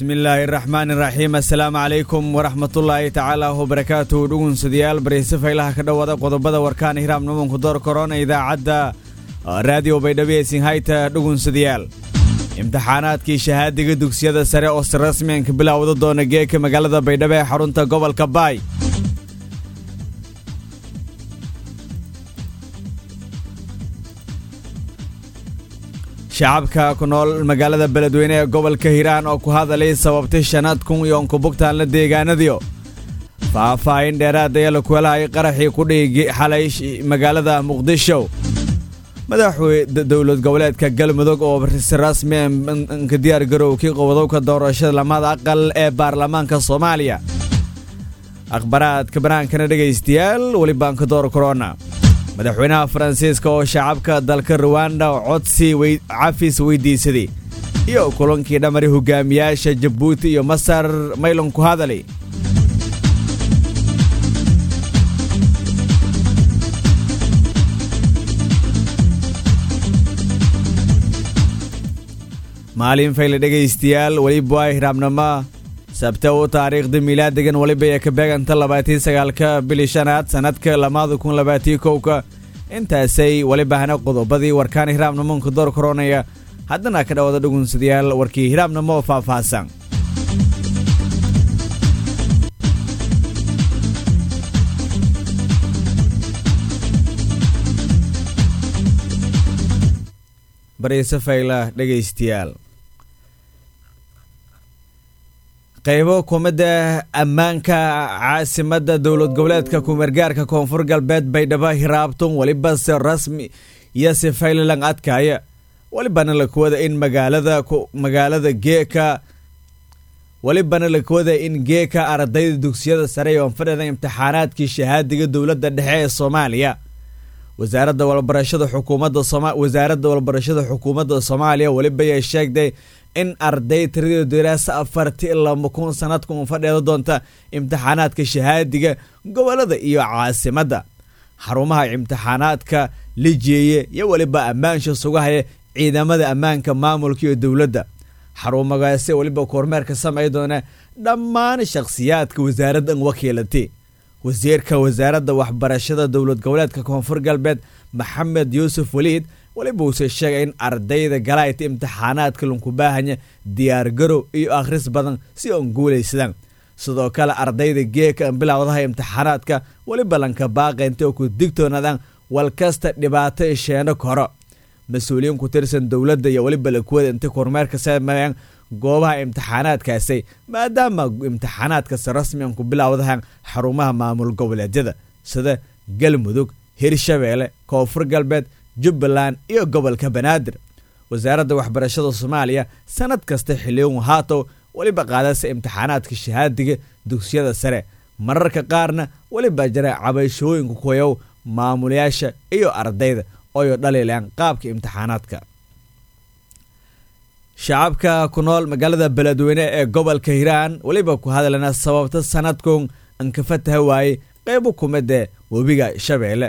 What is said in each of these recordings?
bismillaahi raxmaan iraxiim assalaamu calaykum waraxmatullaahi tacaala wabarakaatuhu dhugunsadayaal bareyse faylaha ka dhowaada qodobada warkaan hiraam numanku door korona idaacadda raadiyo baydhabeesin hayta dhugunsadayaal imtixaanaadkii shahaadiga dugsiyada sare oo si rasmiyan ka bilowda doona geeka magaalada baydhabo ee xarunta gobolka baay shacabka ku nool magaalada beledweyne ee gobolka hiiraan oo ku hadalay sababtay shanaad kun iyo onkubugtaanla deegaanadiyo faahfaahin dheeraadaya la kuelahay qaraxii ku dhigi xalay magaalada muqdisho madaxweyne dowlad goboleedka galmudug oo si rasmi ka diyaar garowkii qobodowka doorashada lamada aqal ee baarlamaanka soomaaliya akhbaraadka banaankana dhegaystayaal weli baanka door korona madaxweynaha faransiiska oo shacabka dalka ruwanda codsi cafis weydiisaday iyo kulankii dhamari hogaamiyaasha jabuuti iyo masar maylon ku hadalay maalin fayle dhegaystayaal weliba waa hiraabnimo sabte u taariikhda miilaadigan weliba ee ka beeganta labaatii sagaalka bili shanaad sanadka lamaada kun labaatii kowka intaasay welibahana qodobadii warkaan hiraabnimonka door koronaya haddana ka dhawada dhugunsadayaal warkii hiraabnimo oo faahfaahsan bareyse fayla dhegaystayaal qaybo kumidda ammaanka caasimadda dowlad goboleedka kumeergaarka koonfur galbeed baydhabo hiraabtun weliba si rasmi iyo si faylalang adkaya welibana lakuwada in magaalada magaalada geeka welibana lakuwada in geeka ardayda dugsiyada sare ee oonfadhida imtixaanaadkii shahaadiga dowladda dhexe ee soomaaliya wasaaradda walbarashada xukuumadda wasaaradda walbarashada xukuumadda soomaaliya weliba ay sheegtay in arday tiradii diraasa afarti laba kun sanadkan fadheeda doonta imtixaanaadka shahaadiga gobolada iyo caasimadda xarumaha imtixaanaadka la jeeye iyo weliba ammaansha sugahaya ciidamada ammaanka maamulka iyo dowladda xarumagaasi weliba kormeerka samey doona dhammaan shakhsiyaadka wasaaraddan wakiilatay wasiirka wasaaradda waxbarashada dowlad goboleedka koonfur galbeed maxamed yuusuf waliid weliba uuse sheegay in ardayda galaayta imtixaanaadka lanku baahanya diyaargarow iyo akhris badan si oon guulaysadaan sidoo kale ardayda geeka bilowdaha imtixaanaadka weliba lanka baaqaynta oo ku digtoonaadaan walkasta dhibaato isheeno koro mas-uuliyiin ku tirsan dowladda iyo weliba lakuwada intay kormeerka sameeyaan goobaha imtixaanaadkaasi maadaama imtixaanaadkasi rasmian ku bilowdahan xarumaha maamul goboleedyada sida galmudug hirshabeelle koonfur galbeed jubbaland iyo gobolka banaadir wasaaradda waxbarashada soomaaliya sanad kasta xiliyon haatow weliba qaadasa imtixaanaadka shahaadiga dugsiyada sare mararka qaarna weliba jira cabashooyinka koyow maamulayaasha iyo ardayda ooyo dhaliilaan qaabka imtixaanaadka shacabka ku nool magaalada beledweyne ee gobolka hiiraan weliba ku hadlana sababta sanadkun anka fataha waayey qaybo kumidee webiga shabeelle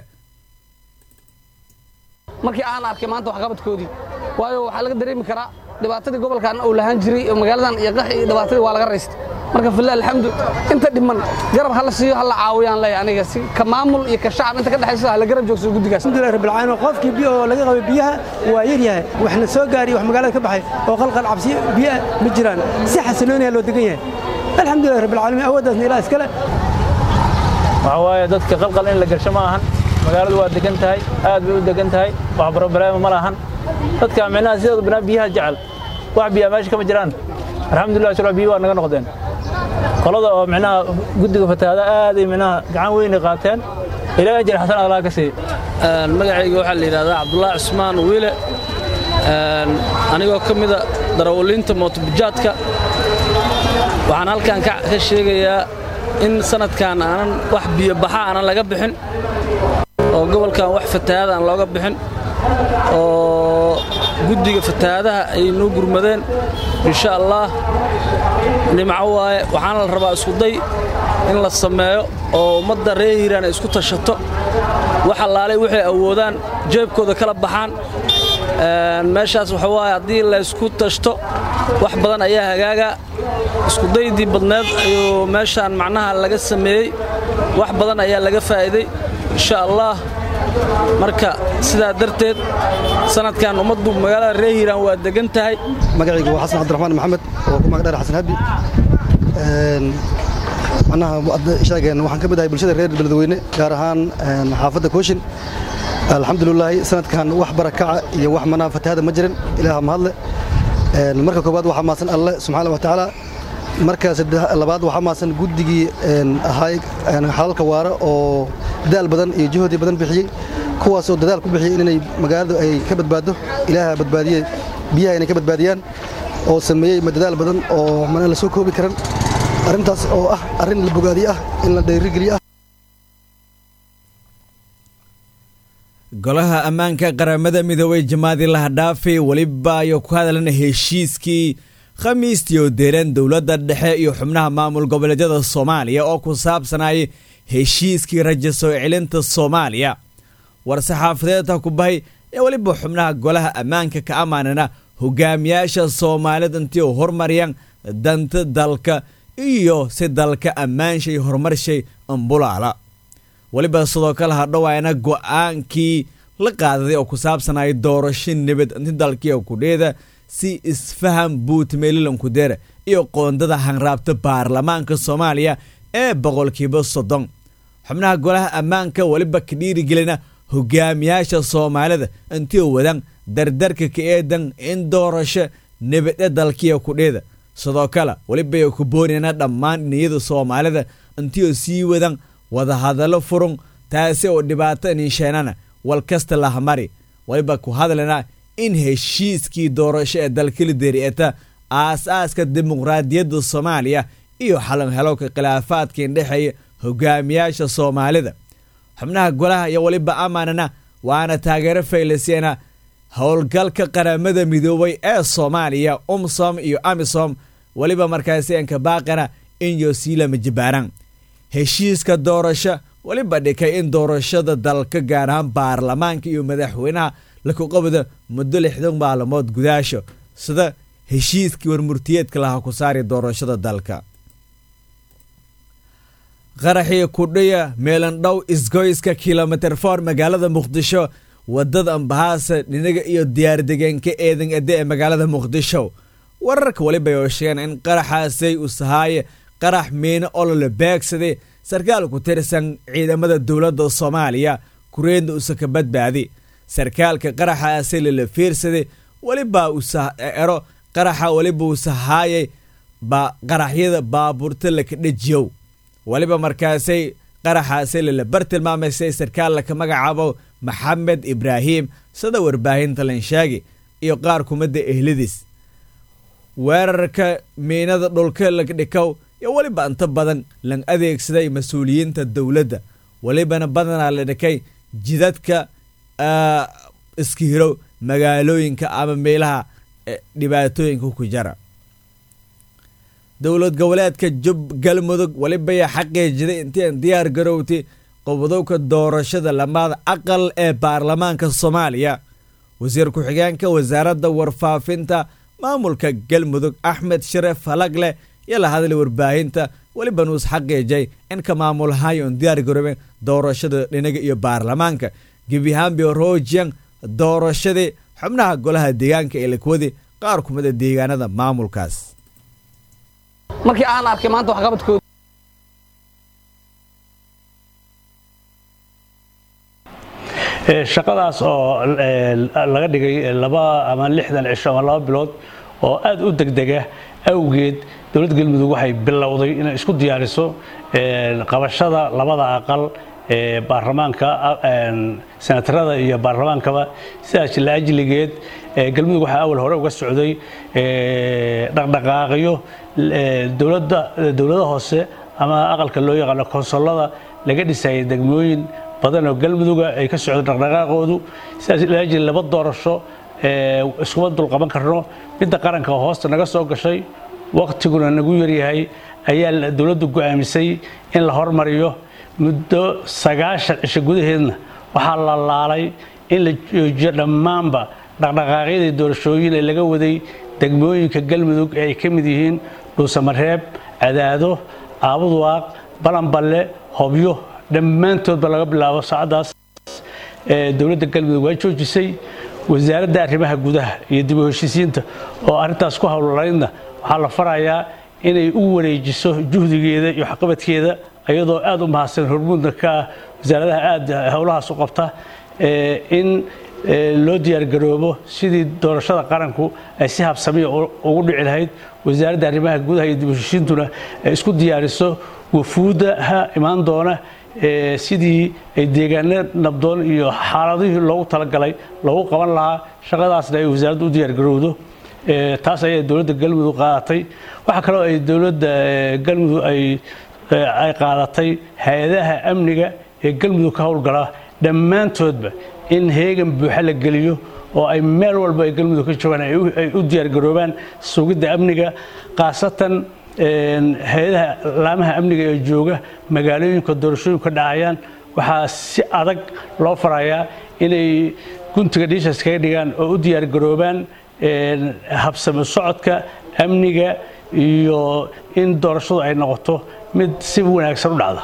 markii aan arkay maanta waxqabadkoodii waayo waxaa laga dareemi karaa dhibaatadii gobolkan uu lahaan jiray magaaladan iyo qax iyo dhibaatadii waa laga raystay marka filah alxamdu inta dhiman garab hala siiyo hala caawiyaan leeyahay aniga si ka maamul iyo ka shacab inta ka dhexaysa hala garab joogso guddigaas alxamdulilah rabbil caalamiin qofkii biyo oo laga qabay biyaha waa yar yahay waxna soo gaariyo wax magaalada ka baxay oo qalqal cabsi biyaha ma jiraan si xasiloonaya loo degan yahay alxamdulilah rabbil caalamiin awooddaasna ilaah iskale waxaa waaye dadka qalqal in la gasho ma ahan magaaladu waa degan tahay aad bay u degan tahay wax barobaraama ma lahan dadka micnaha sidooda banaa biyaha jecel wax biyaa meesha kama jiraan alxamdulillah shura biyo waa naga noqdeen qolada oo micnaha guddiga fatahaada aaday micnaha gacan weynay qaateen ilaa ajir xasan allah ka siiye magacayga waxaa la yidhahdaa cabdullaahi cusmaan wiile anigoo ka mida darawaliinta mootobujaadka waxaan halkan ka sheegayaa in sanadkan aanan wax biyobaxa aanan laga bixin oo gobolkan wax fatahaada aan looga bixin oo guddiga fatahaadaha ay noo gurmadeen insha allaah nimco waaye waxaana la rabaa iskuday in la sameeyo oo ummadda reer hiiraan ay isku tashato wax allaalay waxay awoodaan jeebkooda kala baxaan meeshaas waxa waaye haddii laysku tashto wax badan ayaa hagaaga iskudaydii badneed ayuu meeshaan macnaha laga sameeyey wax badan ayaa laga faa'iiday insha allah marka sidaa darteed sanadkan ummaddu magaalada reer hiiraan waa degan tahay magacaygu waa xasan cabdiraxmaan maxamed oo ku magdheer xasan habi macnaha sheegeen waxaan ka mid ahay bulshada reer beledweyne gaar ahaan xaafadda kooshin alxamdulilaahi sanadkan wax barakaca iyo wax manaa fatahaada ma jirin ilaaha mahadle marka koowaad waxaa maasan alle subxaana wa tacaala marka labaad waxaa maasan guddigii ahaay xalalka waara oo dadaal badan iyo juhdi badan bixiyey kuwaasoo dadaal ku bixiyey inay magaaladu ay ka badbaaddo ilaaha badbaadiyey biyaha inay ka badbaadiyaan oo sameeyey dadaal badan oo mana la soo koobi karan arrintaas oo ah arrin la bogaadiye ah in la dhayrigeliye ah golaha ammaanka qaramada midoobey jamaadi lahadhaafi weliba ayuu ku hadlana heshiiskii khamiistii oo deeran dowladda dhexe iyo xubnaha maamul goboleedyada soomaaliya oo ku saabsanayay heshiiskii raja soo celinta soomaaliya war-saxaafadeedta ku bahay ee weliba xubnaha golaha ammaanka ka ammaanana hogaamiyaasha soomaalida intii u hormariyaan danta dalka iyo si dalka ammaanshay horumarshay ambulaala weliba sidoo kale hadhowaana go'aankii la qaadaday oo ku saabsanaya doorasho nabad inti dalkiiyo kudheeda si isfaham buutmeelilankudeera iyo qoondada hanraabta baarlamaanka soomaaliya ee boqolkiiba soddon xubnaha golaha ammaanka weliba ka dhiirigelina hogaamiyaasha soomaalida intii wadaan dardarka ka eedan in doorasho nabadhe dalkiiyo kudheeda sidoo kale welibay ku boonayna dhammaan dhiniyada soomaalida intii sii wadan wadahadallo furun taasi oo dhibaato niisheenana wal kasta lahamari weliba ku hadlana in heshiiskii doorasho ee dalkala derieta aas-aaska dimuqraadiyadda soomaaliya iyo xalanhelowka khilaafaadka indhexeeya hogaamiyaasha soomaalida xubnaha golaha iyo weliba amaanana waana taageero faylaseena howlgalka qaramada midoobay ee soomaaliya umsom iyo amisom weliba markaasi anka baaqana in yosiilama jibaaran heshiiska doorasho weliba dhikay in doorashada dalka gaar ahaan baarlamaanka iyo madaxweynaha laku qabdo muddo lixdan maalmood gudaasho sida heshiiskii warmurtiyeedka lahaa ku saari doorashada dalka qaraxii kudhiya meelandhow isgoyska kilomitir for magaalada muqdisho wadada ambahaasa dhinaga iyo diyaardegeenka eedan ede ee magaalada muqdisho wararka weliba oo sheegeen in qaraxaasay usahaaye qarax miino olole beegsaday sarkaal ku tirsan ciidamada dowladda soomaaliya kureedna usa ka badbaadi sarkaalka qaraxaasay lala fiirsaday weliba ero qaraxa weliba usahaayay qaraxyada baabuurta laka dhejiyow weliba markaasay qaraxaasay lala bar tilmaamaysay sarkaal laka magacaabo maxamed ibraahim sida warbaahinta lanshaagi iyo qaar kumidda ehladiis weerarka miinada dhulka lagdhikow iyo weliba inta badan lan adeegsaday mas-uuliyiinta dowladda welibana badanaa la dhikay jidadka iska hirow magaalooyinka ama meelaha dhibaatooyinka ku jara dowlad goboleedka jub galmudug welibaya xaqiijiday intiin diyaar garowtay qobdowka doorashada lamaada aqal ee baarlamaanka soomaaliya wasiir ku-xigeenka wasaaradda warfaafinta maamulka galmudug axmed sharef falagle iyo la hadlay warbaahinta weliba nuus xaqiijay in ka maamulhayo on diyaar garooben doorashada dhinaga iyo baarlamaanka gebihambi rojian doorashadii xubnaha golaha deegaanka ee lakwadi qaar kumida deegaanada maamulkaas markii aan arkay maanta waxqabadkooda shaqadaas oo laga dhigay laba ama lixdan cisho ama laba bilood oo aad u degdega awgeed dowladda galmudug waxay bilowday inay isku diyaariso qabashada labada aqal ee baarlamaanka senatarada iyo baarlamaankaba sidaas la ajligeed galmudug waxaa awal hore uga socday dhaqdhaqaaqyo dowladda dowlada hoose ama aqalka loo yaqaano konsolada laga dhisayay degmooyin badan oo galmuduga ay ka socdo dhaqdhaqaaqoodu sidaas la ajli laba doorasho iskuma dulqaban karno midda qaranka oo hoosta naga soo gashay waqtiguna nagu yaryahay ayaa dowladdu go'aamisay in la hormariyo muddo sagaashan cisho gudaheedna waxaa la laalay in la joojiyo dhammaanba dhaqdhaqaaqyadii doorashooyin ee laga waday degmooyinka galmudug ee ay ka mid yihiin dhuusamareeb cadaado aabuduwaaq balanballe hobyo dhammaantoodba laga bilaabo saacaddaas dowladda galmudug waa joojisay wasaaradda arrimaha gudaha iyo dib u heshiisiinta oo arrintaas ku howlalaydna waxaa la farayaa inay u wareejiso juhdigeeda iyo waxqabadkeeda iyadoo aad u mahadsan hormuudna ka ah wasaaradaha aad howlahaas u qabta in loo diyaargaroobo sidii doorashada qaranku ay si habsamiya ugu dhici lahayd wasaaradda arrimaha gudaha iyo dib u heshiisiintuna ay isku diyaariso wafuudaha imaan doona sidii ay deegaano nabdoon iyo xaaladihii loogu talagalay loogu qaban lahaa shaqadaasna ay wasaaraddu u diyaargarowdo taas ayay dowladda galmudug qaadatay waxaa kaloo ay dowladda galmudug ay ay qaadatay hay-adaha amniga ee galmudug ka howlgala dhammaantoodba in heegan buuxa la geliyo oo ay meel walba ay galmudug ka joogaan ay u diyaargaroobaan sugidda amniga khaasatan hay-adaha laamaha amniga ee jooga magaalooyinka doorashooyinku ka dhacayaan waxaa si adag loo farayaa inay guntiga dhiishas kaga dhigaan oo u diyaargaroobaan habsami socodka amniga iyo in doorashadu ay noqoto mid si wanaagsan u dhacda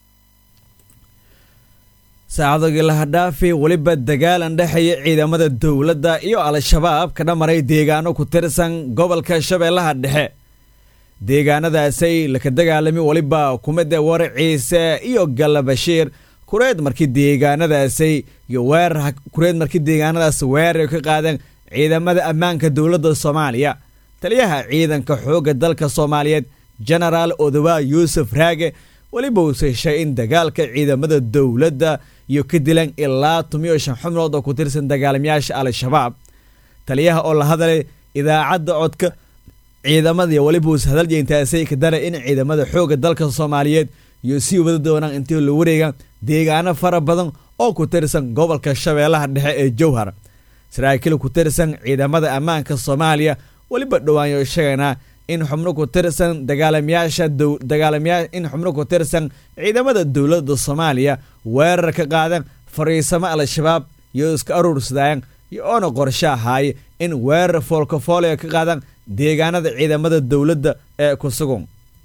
saacadogii lahadhaafi weliba dagaalan dhexeeya ciidamada dowladda iyo al-shabaab ka dhamaray deegaano ku tirsan gobolka shabeellaha dhexe deegaanadaasay laka dagaalami weliba kumida war ciise iyo galla bashiir kureed markii deegaanadaasay iyo weerar kureed markii deegaanadaas weerar ka qaadeen ciidamada ammaanka dowladda soomaaliya taliyaha ciidanka xoogga dalka soomaaliyeed genaraal odowaa yuusuf raage weliba uu seshay in dagaalka ciidamada dowladda iyo ka dilan ilaa tumiyo shan xubnood oo ku tirsan dagaalamayaasha al-shabaab taliyaha oo la hadalay idaacadda codka ciidamada weliba uus hadalya intaasay ka dara in ciidamada xoogga dalka soomaaliyeed iyo sii wada doonaan intii la wareega deegaano fara badan oo ku tirsan gobolka shabeellaha dhexe ee jowhar saraakiil ku tirsan ciidamada ammaanka soomaaliya weliba dhowaanyo sheegaynaa in xubno ku tirsan dagaalamayaasha dagaalamayaa in xubno ku tirsan ciidamada dowladda soomaaliya weerar ka qaadeen fariisamo al-shabaab iyo iska aruursadaan iyo oona qorshe ahaaye in weerar foolkafoolaya ka qaadaan deegaanada ciidamada dowladda ee ku sugan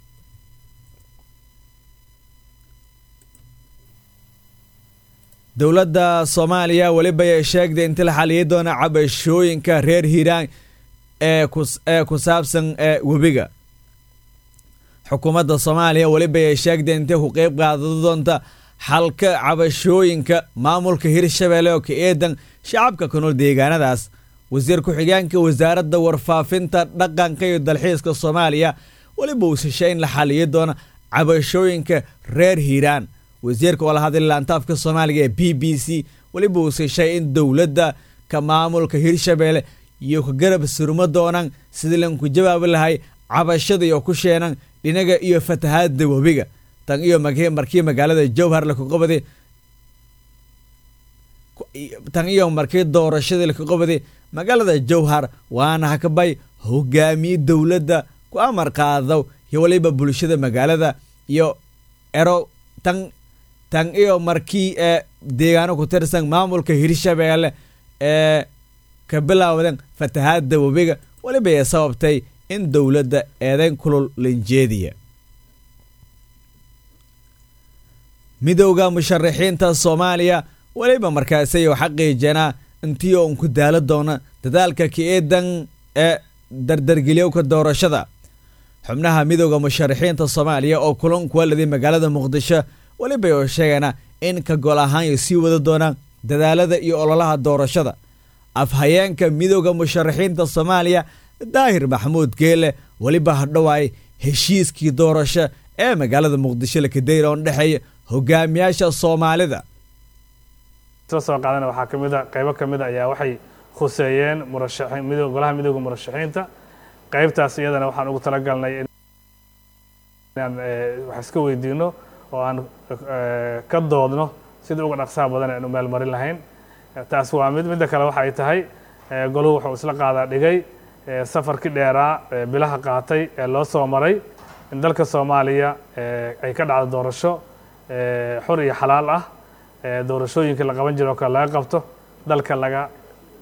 dowladda soomaaliya weliba ay sheegtay inti la xaliyay doona cabashooyinka reer hiiraan ee ku saabsan webiga xukuumadda soomaaliya weliba ay sheegtay intay ku qeyb qaadado doonta xalka cabashooyinka maamulka hirshabeelle oo ka eedan shacabka ku nool deegaanadaas wasiir ku-xigeenka wasaaradda warfaafinta dhaqanka iyo dalxiiska soomaaliya weliba uu seshay in la xaliyo doona cabashooyinka reer hiiraan wasiirka oo la hadlay laantaafka soomaaliga ee b b c weliba uu seshay in dowladda ka maamulka hirshabeelle iyo ka garab surmo doonaan sidii lanku jawaabi lahay cabashada iyo ku sheenan dhinaga iyo fatahaadda webiga tan iyo markii magaalada jowhar lakaqobaday tan iyo markii doorashadii lakaqobaday magaalada jowhar waana hakabay hogaamiye dowladda ku amar qaado iyo waliba bulshada magaalada iyo ero tan tan iyo markii ee deegaano ku tirsan maamulka hirshabeelle ee ka bilaawdeen fatahaadda webiga weliba ay sababtay in dowladda eedayn kulul lanjeediya midowda musharaxiinta soomaaliya weliba markaasay xaqiijeenaa intii uun ku daalo doona dadaalka ka-eedan ee dardargeliyowka doorashada xubnaha midowda musharaxiinta soomaaliya oo kulan kuwaladay magaalada muqdisho weliba oo sheegeena in ka gol ahaan sii wada doonaan dadaalada iyo ololaha doorashada afhayeenka midowda musharaxiinta soomaaliya daahir maxamuud geele weliba hadhowaay heshiiskii doorasho ee magaalada muqdisho lakadeyra oon dhexeeya hogaamiyaasha soomaalida soo qaadana waxaa ka mid a qaybo ka mid a ayaa waxay khuseeyeen murashaxiin mido golaha midowda murashaxiinta qaybtaas iyadana waxaan ugu talagalnay inaan wax iska weydiino oo aan ka doodno sidii uga dhaqsaha badan aynu meel marin lahayn taas waa mid midda kale waxa ay tahay goluhu wuxuu isla qaadaa dhigay safarkii dheeraa bilaha qaatay ee loo soo maray in dalka soomaaliya ay ka dhacdo doorasho xor iyo xalaal ah doorashooyinkii la qaban jiro o kale laga qabto dalka laga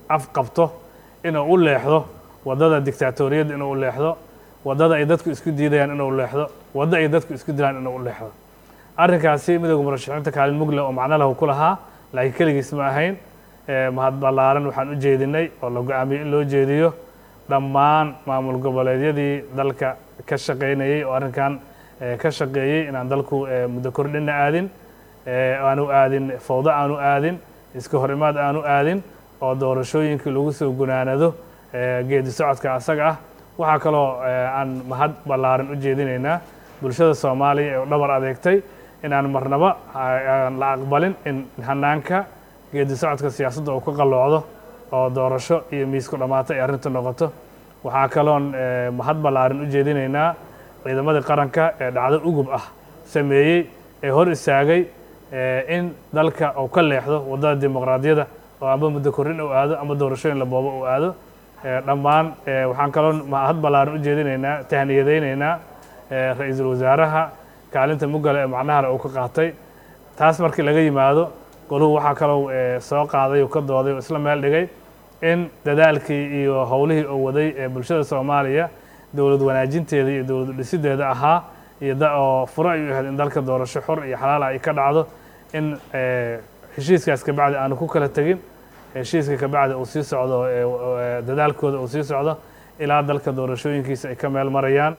afqabto inuu u leexdo waddada dictaatoriyadda inuu u leexdo waddada ay dadku isku diidayaan inuu leexdo waddo ay dadku isku dilaan inuu u leexdo arrinkaasi midowda murashaxiinta kaalin mugle oo macno lahu ku lahaa laakiin keligiis ma ahayn mahad ballaaran waxaan u jeedinay oo la go-aamiyey in loo jeediyo dhammaan maamul goboleedyadii dalka ka shaqaynayey oo arrinkan ka shaqeeyey inaan dalku muddo kordhina aadin aanu aadin fawdo aanu aadin iska hor imaad aanu aadin oo doorashooyinkii lagu soo gunaanado geedi socodka asaga ah waxaa kaloo aan mahad ballaaran u jeedinaynaa bulshada soomaaliya ee u dhabar adeegtay inaan marnaba la aqbalin in hanaanka geedi socodka siyaasadda uu ka qalloocdo oo doorasho iyo miisku dhammaata ay arrintu noqoto waxaa kaloon mahad ballaaran u jeedinaynaa ciidamadii qaranka ee dhacdo ugub ah sameeyey ee hor istaagay in dalka uu ka leexdo waddada dimuqraadiyadda oo amba muddo korrin uu aado ama doorashooyin la boobo uu aado dhammaan waxaan kaloo mahad ballaaran u jeedinaynaa tahniyadaynaynaa ra-iisul wasaaraha kaalinta mugale ee macnahale uu ka qaatay taas markii laga yimaado goluhu waxaa kaloo soo qaaday oo ka dooday oo isla meel dhigay in dadaalkii iyo howlihii uu waday ee bulshada soomaaliya dowlad wanaajinteeda iyo dowlad dhisideeda ahaa iyo oo furo ay u ahayd in dalka doorasho xor iyo xalaala ay ka dhacdo in heshiiskaas kabacdi aanu ku kala tegin heshiiska kabacdi uu sii socdo dadaalkooda uu sii socdo ilaa dalka doorashooyinkiisa ay ka meel marayaan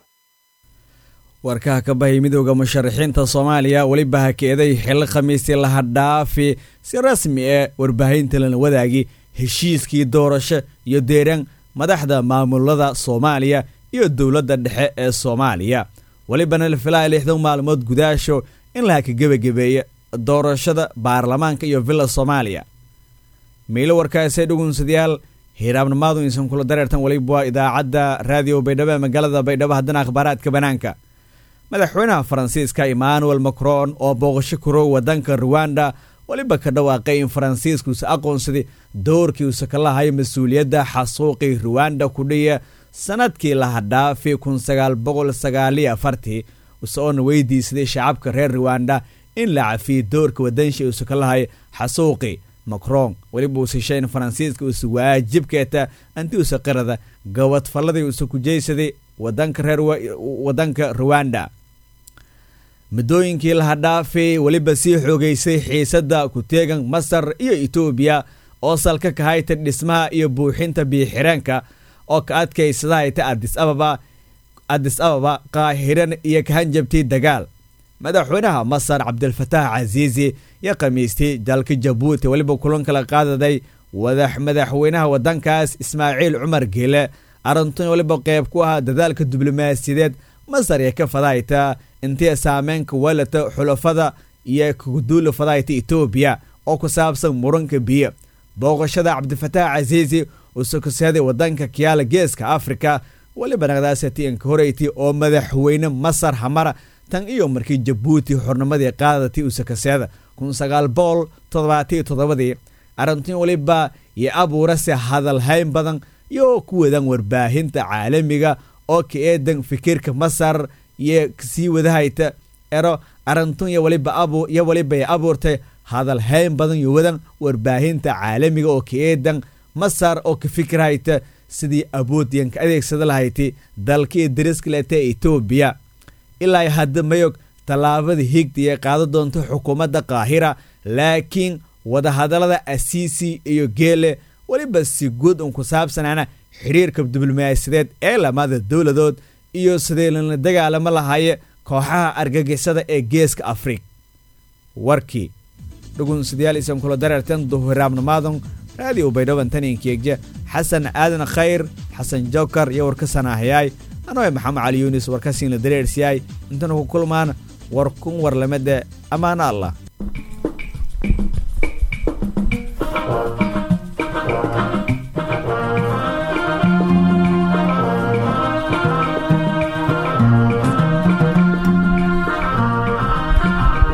warkaha ka bahay midooda musharaxiinta soomaaliya weliba hakeeday xilli khamiistii laha dhaafi si rasmi ee warbaahinta lana wadaagi heshiiskii doorasho iyo deeran madaxda maamulada soomaaliya iyo dowladda dhexe ee soomaaliya welibana la filaya lixdan maalmood gudaasho in la haka gebagabeeya doorashada baarlamaanka iyo villa soomaaliya miilo warkaasee dhugunsadayaal hiiraabnimaadu insan kula dareertan weliba waa idaacadda raadiyo baydhabo ee magaalada baydhabo haddana akhbaaraadka bannaanka madaxweynaha faransiiska emmanuel macron oo booqasho kuro waddanka ruwanda weliba ka dhawaaqay in faransiiskuusa aqoonsaday doorkiiusa ka lahayo mas-uuliyadda xasuuqii ruwanda ku dhiya sanadkii laha dhaafi kun sagaal boqol sagaaliyo afartii usoona weydiisaday shacabka reer ruwanda in la cafiyo doorka waddanshi uusa ka lahayo xasuuqii macron weliba uus heshay in faransiiska uusa waajibkeeta anti usa qirada gabadfalladii uusa ku jeysaday wadanka reer waddanka ruwanda muddooyinkii laha dhaafay weliba sii xoogeysay xiisadda ku-teegan masar iyo etoobiya oo salka ka hayta dhismaha iyo buuxinta biyo-xireenka oo ka adkaysada hayta adis ababa adis ababa qaahiran iyo kahanjabtii dagaal madaxweynaha masar cabdilfataax casiisi yo khamiistay dalka jabuuti weliba kulan kala qaadaday wadax madaxweynaha waddankaas ismaaciil cumar geele arintun weliba qeyb ku ahaa dadaalka diblomaasiyadeed masar ee ka fadahayta intii saameynka walata xulafada iyo kuguduula fadahayta etoobiya oo ku saabsan muranka biyo booqashada cabdifataax casiisi uu sokoseeday waddanka kiyaala geeska afrika weliba naqdaasati inka horeyti oo madaxweyne masar hamara tan iyo markii jabuuti xornimadii qaadatay uu sokoseeda kun sagaal boqol toddobaatiyo toddobadii arrintin weliba iyo abuurase hadalhayn badan iyo ku wadan warbaahinta caalamiga oo ka eedan fikirka masar iyo sii wadahayta ero arintun yo waliba abu yo waliba ay abuurtay hadalhayn badan iyo wadan warbaahinta caalamiga oo ka eedan masar oo ka fikirhayta sidii awoodyan ka adeegsada lahayti dalkii dariskaleeta etoobiya ilaa hadda mayog tallaabada higta ee qaada doonta xukuumadda qaahira laakiin wadahadallada asiisi iyo geele weliba si guud un ku saabsanaana xiriirka diblomaasiyadeed ee lamada dowladood iyo sidee lala dagaalamo lahaye kooxaha argagixisada ee geeska afrika warkii dhugunsadayaal isan kula dareertan duhuraabnimaadan raadiyo baydhaban taninkeegje xasan aadan khayr xasan jokar iyo warkasanahayaay anoe maxamed cali yuunis warkasiinla dareersiyaay intana ku kulmaan war kun warlamada ammaano allah